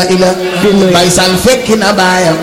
ila bay sal fekki na baayam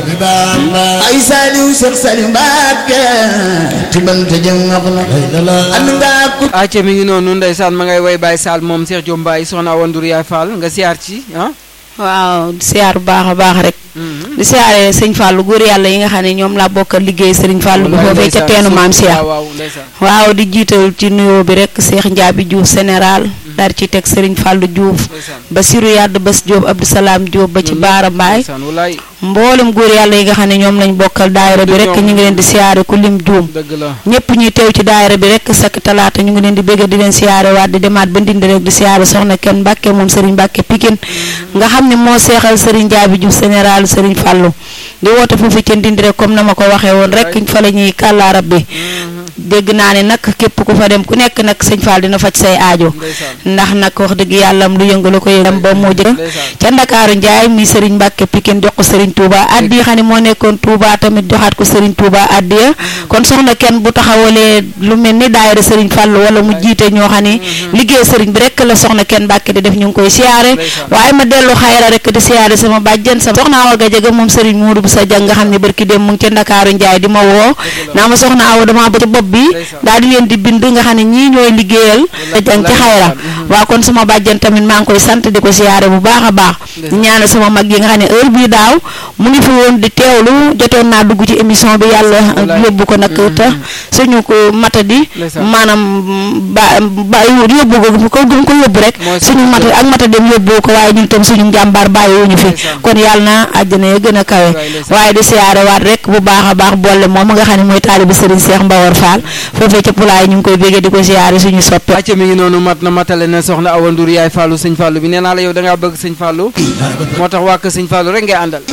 ay saliw Seex Salim Mbàkke tibante jëm wax na and ngaa ku acca mi ngi noonu ndeysaan ma ngay way Baye Sall moom Cheikh Diop Mbaye soxna Awa Ndour yaay Fall nga siyaar ci ah waaw di siyaar bu baax a baax rek di siyaare sëñ Fallou góor yàlla yi nga xam ne ñoom laa bokkal liggéey sëriñ Fallou bu foofee ca teenu maam Cheikh waaw waaw ndeysaan waaw di jiital ci nuyoo bi rek Cheikh Ndiabi Diouf général daal ci teg sëriñ Fallou Diouf ndeysaan Basirou Yadd Bas Diop Abdou Salam Diop ba ci Baara Mbaay ndeysaan walaay mboolem góor yàlla yi nga xam ne ñoom lañ bokkal daayira bi rek ñu ngi leen di siyaare ku lim juum dëgg la ñëpp ñuy teew ci daayira bi rek sak talaata ñu ngi leen di bëgg di leen siyaare waat di demaat ba ndindi rek di siyaare soxna kenn Mbàkke moom Serigne Mbàkke Pikine nga xam ne moo seexal Serigne Ndiabi Diouf général Serigne Fallou di woote foofu ci ndindi rek comme na ma ko waxee woon rek fa la ñuy kàllaarab bi dégg naa ne nag képp ku fa dem ku nekk nag sëñ Fall dina faj say aajo ndeysaan ndax nag wax dëgg yàlla lu yëngalu ko yëm ba moo jëm ndeysaan ca Ndakaaru Njaay mi Serigne Mbàkke Pikine jox ko Serigne Touba addi yi xam ne moo nekkoon Touba tamit joxaat ko Serigne Touba addiya kon soxna kenn bu taxawalee lu mel ni daayira Serigne Fall wala mu jiite ñoo xam ne liggéey Serigne bi rek la soxna kenn Mbàkke di def ñu ngi koy siyaare Ndeysaan. waaye ma dellu xayra rek di siyaare sama bàjjen sama soxna Awa Gajaga moom Serigne Mourou bu sa jàng nga xam ne barki dem mu ngi ca Ndakaaru Njaay di ma woo naa ma soxna Awa dama ba ci bopp bi Ndeysaan. daal di leen di bind nga xam ne ñii ñooy liggéeyal jàng ci xayra waaw kon sama bàjjen tamit maa ngi koy sant di ko siyaare bu baax a baax di ñaanal sama mag yi nga xam ne heure bii daaw mu ngi fi woon di teewlu jotoon naa dugg ci émission bi yàlla Wallaay. yóbbu ko nag te suñu ko matadi Ndeysaan. maanaam ba ba yóbbu ko ko gëm ko yóbbu rek Mooy suñu suñu matadi ak matadem yóbbu ko waaye ñun tam suñu njàmbaar bàyyiwuñu fi Ndeysaan. kon yàlla na àjjana ya gën a kawe Wallaay, ndeysaan. waaye di siyaare waat rek bu baax a baax boole moom nga xam ne mooy taalibi Serigne Cheikh Mbawar Fall foofee ca Pulaay ñu ngi koy béggee di ko siyaare suñu soppe acca mi ngi noonu mat na matale na soxna Awa Ndour yaay Fallou sëñ Fallou bi nee naa la yow da ngaa bëgg sëñ Fallou moo tax waa kër sëñ Fallou rek ngay àndal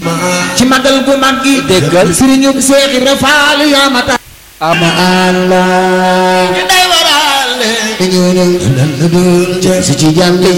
ci magal gu mag gi Déggal. Sëriñu Seex Ibra Faal yaa ma tax ama Allah day waral ñu ñu ñu si ci jàmm